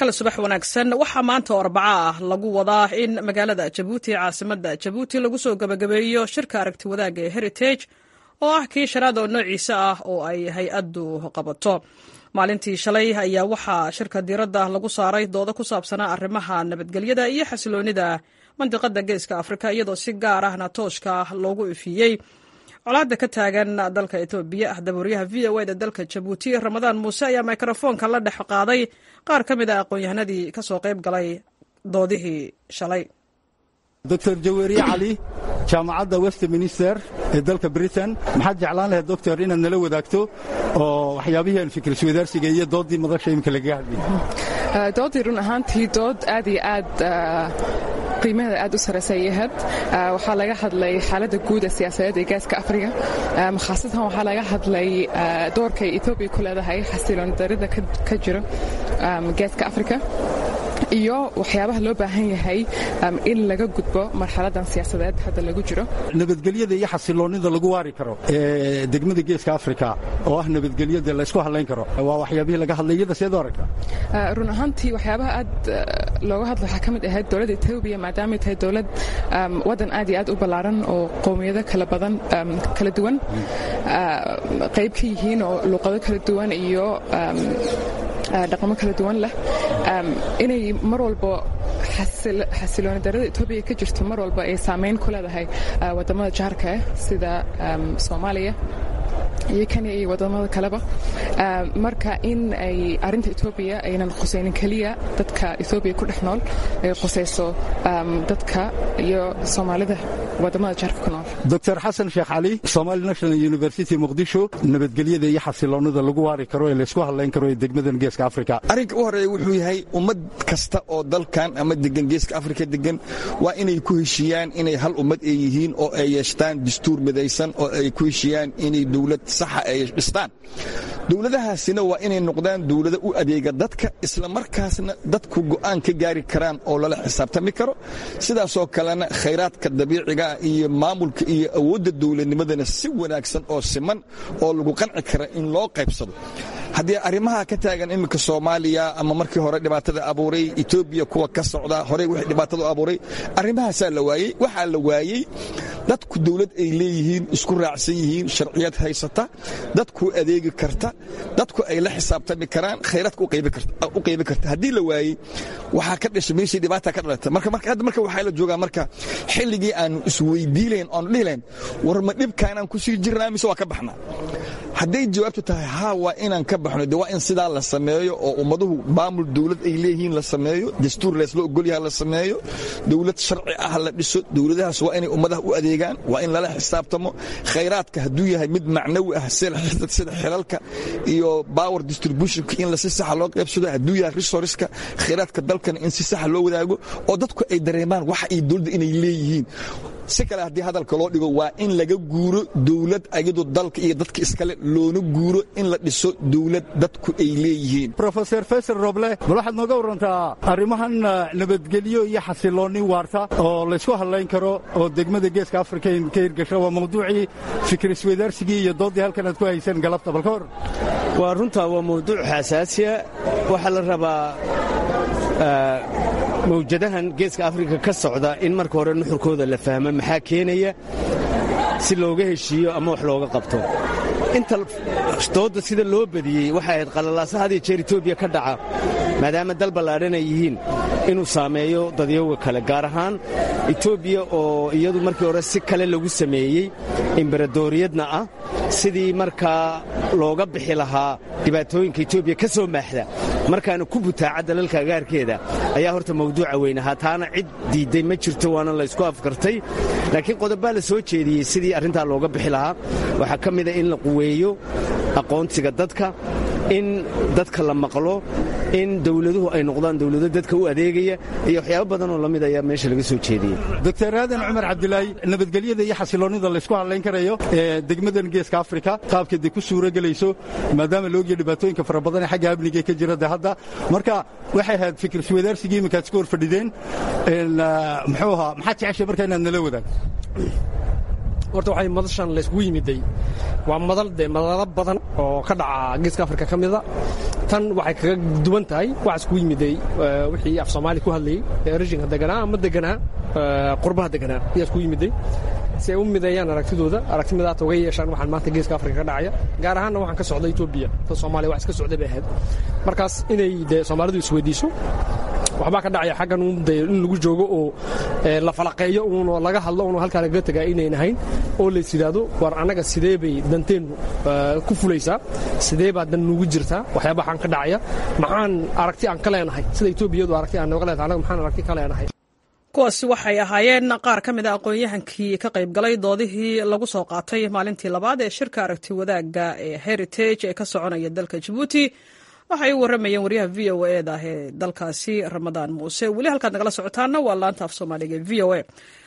kale subax wanaagsan waxaa maanta oo arbaca ah lagu wadaa in magaalada jabuuti caasimada jabuuti lagu soo gabagabeeyo shirka aragti wadaagga ee heritage oo ah kii shanaad oo noociisa ah oo ay hay-addu qabato maalintii shalay ayaa waxaa shirka diiradda lagu saaray doodo ku saabsanaa arrimaha nabadgelyada iyo xasiloonida mandiqada geeska afrika iyadoo si gaar ahna tooshka loogu ifiyey colaadda ka taagan dalka etoobiya ahdabuuryaha v o eda dalka jabuuti ramadaan muuse ayaa mikrofoonka la dhex qaaday qaar ka mid a aqoon-yahanadii ka soo qayb galay doodihii shalay doctor jaweeriye cali jaamacadda westminster ee dalka britain maxaad jeclaan lahayd doctor inaad nala wadaagto oo waxyaabihii aan fikriswadaarsiga iyo dooddii madasha imika lagaga hadlayay doodii run ahaantii dood aad iyo aad qiimaheeda aad u saraysa ay ahayd waxaa laga hadlay xaaladda guud ee siyaasadeed ee gaaska afriga khaasatan waxaa laga hadlay doorkay etoobiya ku leedahay xasilooni darida ka jira gaaska afrika iyo waxyaabaha loo baahan yahay in laga gudbo marxaladan siyaasadeed hadda lagu jiro nabadgelyada iyo xasiloonnida lagu waari karo ee degmada geeska afrika oo ah nabadgelyada laysku hadlayn karo waa waxyaabihii laga hadlay iyada seed u aragta run ahaantii waxyaabaha aad looga hadla waxaa ka mid ahayd dowladda etoobiya maadaamay tahay dowlad waddan aad iyo aad u ballaaran oo qowmiyado kala badan kala duwan qayb ka yihiin oo luuqado kala duwan iyo dhaqamo kala duwan leh inay mar walba xasilooni darada etoobiya ka jirto mar walba ay saamayn ku leedahay wadamada jaarka sida soomaaliya iyo kenya iyo wadamada kaleba marka in ay arinta etoobiya aynan khusaynin keliya dadka etoobiya ku dhex nool ay khusayso dadka iyo soomaalida wadamada jaarka ku nool doctor xasan sheekh cali somali national university muqdisho nabadgelyada iyo xasiloonnida lagu waari karo ee laysku hadlayn karo ee degmadan geeska afrika arrinka u horreeya wuxuu yahay ummad kasta oo dalkan ama degan geeska afrika degan waa inay ku heshiiyaan inay hal ummad ay yihiin oo ay yeeshtaan dastuur midaysan oo ay ku heshiiyaan inay dowlad saxa ay dhistaan dowladahaasina waa inay noqdaan dowlado u adeega dadka isla markaasna dadku go'aan ka gaari karaan oo lala xisaabtami karo sidaasoo kalena khayraadka dabiiciga iyo maamulka iyo awoodda dowladnimadana si wanaagsan oo siman oo lagu qanci kara in loo qaybsado haddii arrimaha ka taagan iminka soomaaliya ama markii hore dhibaatada abuuray etoobiya kuwa ka socda horey wixii dhibaatada abuuray arrimahaasaa la waayey waxaa la waayey dadku dowlad ay leeyihiin isku raacsan yihiin sharciyad haysata dadku adeegi karta dadku ay la xisaabtami karaan khayraadka u qaybi karta haddii la waayey waxaa ka dhashay meeshii dhibaata ka dhalata marka hadda marka waxaa la joogaa marka xilligii aanu isweydiilayn oonu dhihilayn war ma dhibkaanaan ku sii jirnaa mise waa ka baxnaa hadday jawaabtu tahay haa waa inaan ka baxno de waa in sidaa la sameeyo oo ummaduhu maamul dowlad ay leeyihiin la sameeyo dastuur leesla ogolyaha la sameeyo dowlad sharci ah la dhiso dowladahaas waa inay ummadaha u adeegaan waa in lala xisaabtamo khayraadka hadduu yahay mid macnawi ah sida xilalka iyo power distributionka in si saxa loo qaybsado hadduu yahay resourceska khayraadka dalkana in si saxa loo wadaago oo dadku ay dareemaan wax ay dowladda inay leeyihiin si kale haddii hadalka loo dhigo waa in laga guuro dowlad ayadu dalka iyo dadka iskale loona guuro in la dhiso dowlad dadku ay leeyihiin rofeor faysal roble bal waxaad nooga warantaa arrimahan nabadgelyo iyo xasiloonni waarta oo laysku hadlayn karo oo degmada geeska afrika ka hirgasho waa mawduucii fikrisweydaarsigii iyo dooddii halkan aad ku hayseen galabta bal ka hor waa runtaa waa mawduuc xasaasiya waxaa la rabaa mawjadahan geeska afrika ka socda in marka hore nuxurkooda la fahmo maxaa keenaya si looga heshiiyo ama wax looga qabto inta doodda sida loo badiyey waxay ahayd qalalaasa had iyo jeer etoobiya ka dhaca maadaama dal ballaadhan ay yihiin inuu saameeyo dadyowga kale gaar ahaan etoobiya oo iyadu markii hore si kale lagu sameeyey embaradoriyadna ah sidii markaa looga bixi lahaa dhibaatooyinka etoobiya ka soo maaxda markaana ku butaaca dalalka agaarkeeda ayaa horta mawduuca weyn ahaa taana cid diidday ma jirto waana laysku afkartay laakiin qodobbaa la soo jeediyey sidii arrintaa looga bixi lahaa waxaa ka mida in la quweeyo aqoonsiga dadka in dadka la maqlo in dowladuhu ay noqdaan dowlado dadka u adeegaya iyo waxyaabo badanoo la mid ayaa meesha laga soo jeediyey doctor aadan cumar cabdilaahi nabadgelyada iyo xasiloonnida laysku hadlayn karayo ee degmadan geeska afrika qaabkeeda ku suuro gelayso maadaama laogya dhibaatooyinka fara badan ee xagga amniga ka jira de hadda marka waxay ahayd fikriswadaarsigii iminkaad iska hor fadhideen muxuu ahaa maxaad jeceshay marka inaad nala wadaagto horta waxay madashan layskugu yimiday waa madal dee madalo badan oo ka dhaca geeska afrika ka mida tan waxay kaga duwan tahay waxaa iskugu yimiday wixii af soomaali ku hadlayey ee rejinka deganaa ama deganaa qurbaha deganaa ayaa iskugu yimiday si ay u mideeyaan aragtidooda aragti midaata uga yeeshaan waxaan maanta geeska afrika ka dhacaya gaar ahaanna waxaan ka socda etoobiya ta soomaaliya wax iska socday bay ahayd markaas inay dee soomaalidu isweydiiso waxbaa ka dhacaya xaggan uun de in lagu joogo oo la falaqeeyo uunoo laga hadlo uun halkaa lagaga tagaa inayn ahayn oo lays yidhaahdo war annaga sidee bay danteennu ku fulaysaa sidee baa dan nugu jirtaa waxyaabahaan ka dhacaya maxaan aragti aan ka leenahay sida etoobiyadu aragti aan nooga leedahay annaga maxaan aragti ka leenahay kuwaasi waxay ahaayeen qaar ka mid a aqoon-yahankii ka qayb galay doodihii lagu soo qaatay maalintii labaad ee shirka aragti wadaagga ee heritage ee ka soconaya dalka jabuuti waxay u warramayeen waryaha v o e da ee dalkaasi ramadaan muuse weli halkaad nagala socotaana waa laanta af soomaaliga v o e